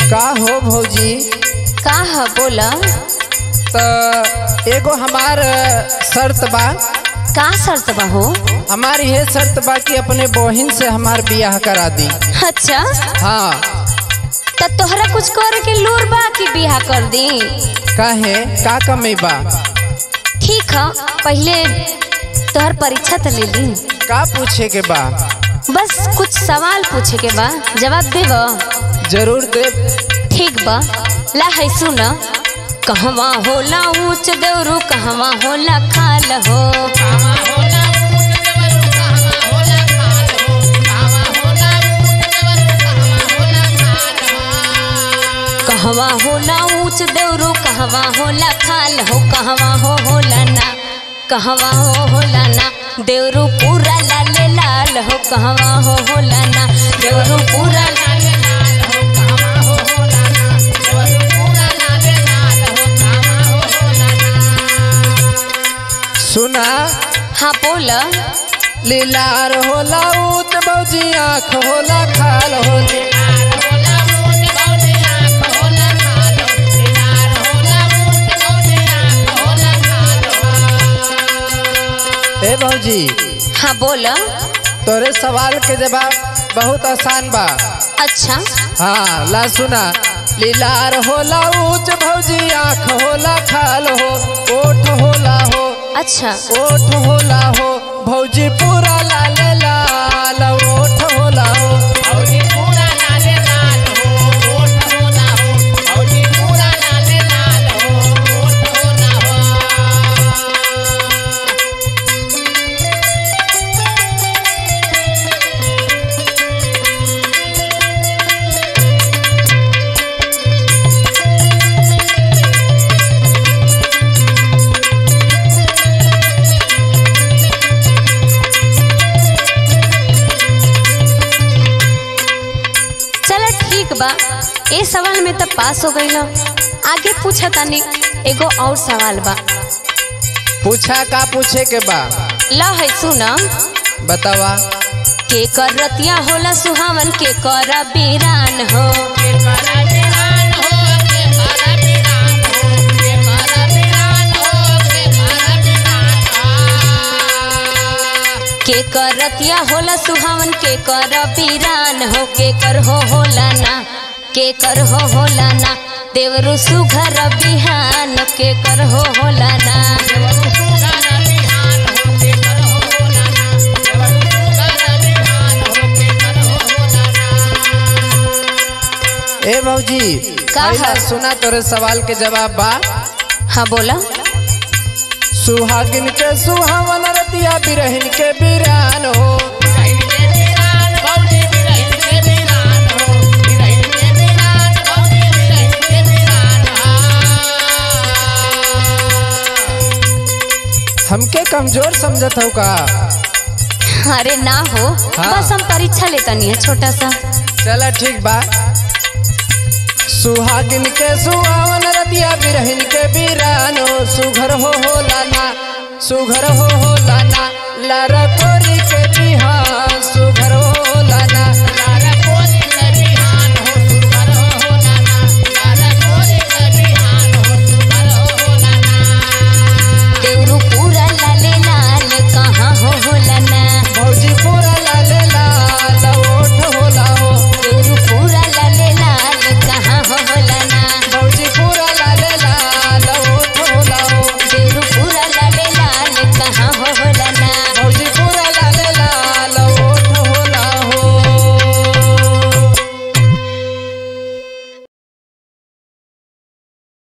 का हो भौजी का ह बोला त एगो हमार शर्त बा का शर्त बा हो हमार ये शर्त बा कि अपने बहिन से हमार बियाह करा दी अच्छा हाँ त तोहरा कुछ करे के लूर बा कि बियाह कर दी काहे का कमी बा ठीक ह पहले तोहर परीक्षा त ले ली का पूछे के बा बस कुछ सवाल पूछे के बा जवाब देब जरूर दे ठीक बा ला है सुन कहवा होला ऊंच देवरू कहवा होला खाल हो कहवा होला ऊंच देवरू कहवा होला खाल हो कहवा हो होला ना कहवा हो होला ना देवरू पूरा लाल लाल हो कहवा हो होला ना देवरू पूरा लाल लाल हो कहवा हो होला ना देवरू पूरा लाल लाल हो कहवा हो होला ना सुना हाँ बोल लीलार होला ऊत भौजी आँख होला खाल हो ए भौजी हाँ बोल तोरे सवाल के जवाब बहुत आसान बा अच्छा हाँ ला सुना लीलार होला ऊंच भौजी आँख होला खाल हो ओठ होला हो अच्छा ओठ होला हो भौजी पूरा लाल लाल ओठ होला हो भौजी पूरा लाल लाल हो ओठ होला हो भौजी पूरा लाल लाल हो ओठ होला हो चलो ठीक बा ए सवाल में तो पास हो गई आगे पूछा तानी एगो और सवाल बा पूछा का पूछे के बा ला है सुना बतावा के कर रतिया होला सुहावन के कर बीरान हो के कर रतिया होला सुहावन के कर बीरान हो के कर हो होला ना के कर हो होला ना देवरु सुघर बिहान के कर हो होला ना ए भौजी का पहला है? सुना तोरे सवाल के जवाब बा हाँ बोला सुहागिन के सुहावन रतिया बिरहिन के बिरान हो हमके कमजोर समझत हो का अरे ना हो हाँ। बस हम परीक्षा लेता नहीं है छोटा सा चला ठीक बा सुहागिन के सुहावन रतिया बिरहिन के बिरान हो सुघर हो हो लाना सुघर हो हो लाना लरको